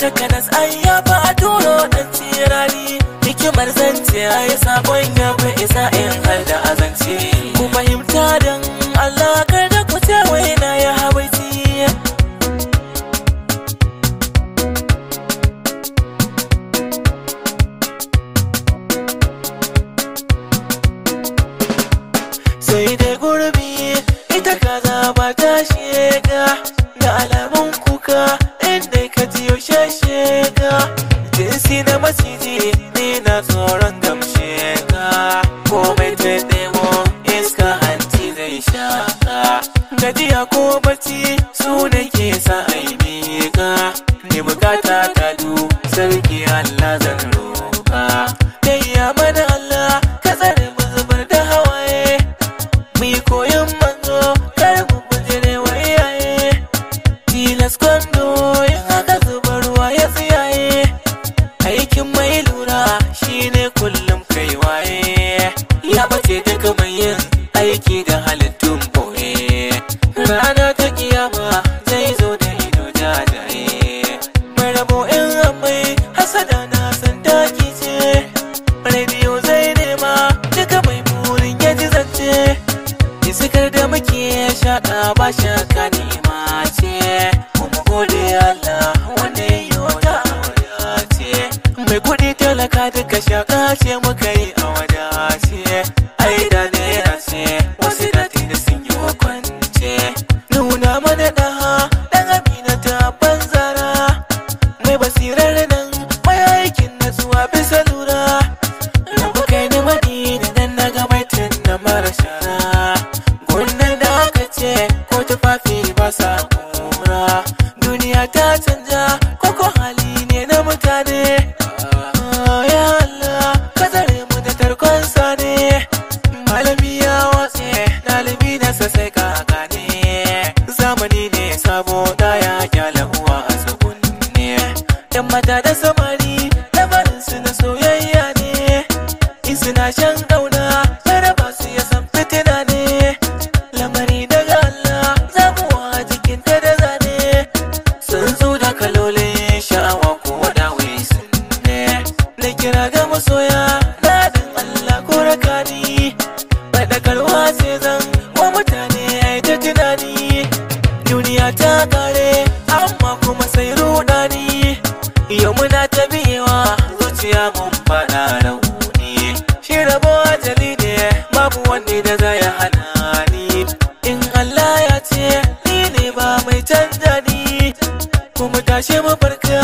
takanas ai ya fa a turo dan tirani hikimar zance ai sakon ya fi isa in har da azance ku fahimta dan Allah kar da ku ce wai na ya habaiti sai dai gurbi ita kaza ba ta shega da alamun kuka inda ka ji yaushe shega jinsi na maciji ne na tsoron gamshe ka komai ta nemo iska hanci zai shaka gajiya ko bacci su ne ke sa aibe ka ne bukata ta du sarki Allah zan roka Yayya mana Allah ka tsare mu zubar da hawaye Mu koyon manzo kar mu bujire wa iyaye Tilas kwando in haka zuba ruwa ya tsiyaye Aikin mai lura shine kullum kai waye Ya bace daga mai yin aiki da halittun boye Rana ta kiyama zai zo da ido jajaye Mai rabo in amai hasada na san taki ce rediyo zai nema duka mai burin ya ji zance iskar da muke shaƙa ba shaka nema ce kuma gode Allah wanda ya yi wata wadace mai kuɗi talaka duka shaƙa ce muka yi a wadace ai da naira ce wasu da tini sun yi kwance nuna mana ɗaha ɗan amina ta banzara mai basirar nan mai aikin natsuwa bisa lura Rabu kai ni madina dan na ga baitin na mara shara Gunnan da aka ce ko tufafi ba sa kura Duniya ta canja koko hali ne na mutane Ah, Ya Allah ka tsare mu da tarkon sane Malami ya watse ɗalibi na sai ka gane Zamani ne sabo da ya kyala uwa a tsugunne Yan mata da samari lamarin su na soyayya ne in suna shan ƙauna raba su ya san fitina ne lamari daga Allah zamuwa jikin ta da zane sun zo da kalolin sha'awa ko wadawai sun ne na kira ga masoya daɗin Allah ko rakani faɗakarwa sai zan wa mutane ai ta tunani duniya ta kare amma kuma sai rudani yau muna ta biyewa zuciya mun faɗa rauni shi rabo ajali ne babu wanda da za ya hana ni in Allah ya ce ni ne ba mai canja ni kuma tashi mu farka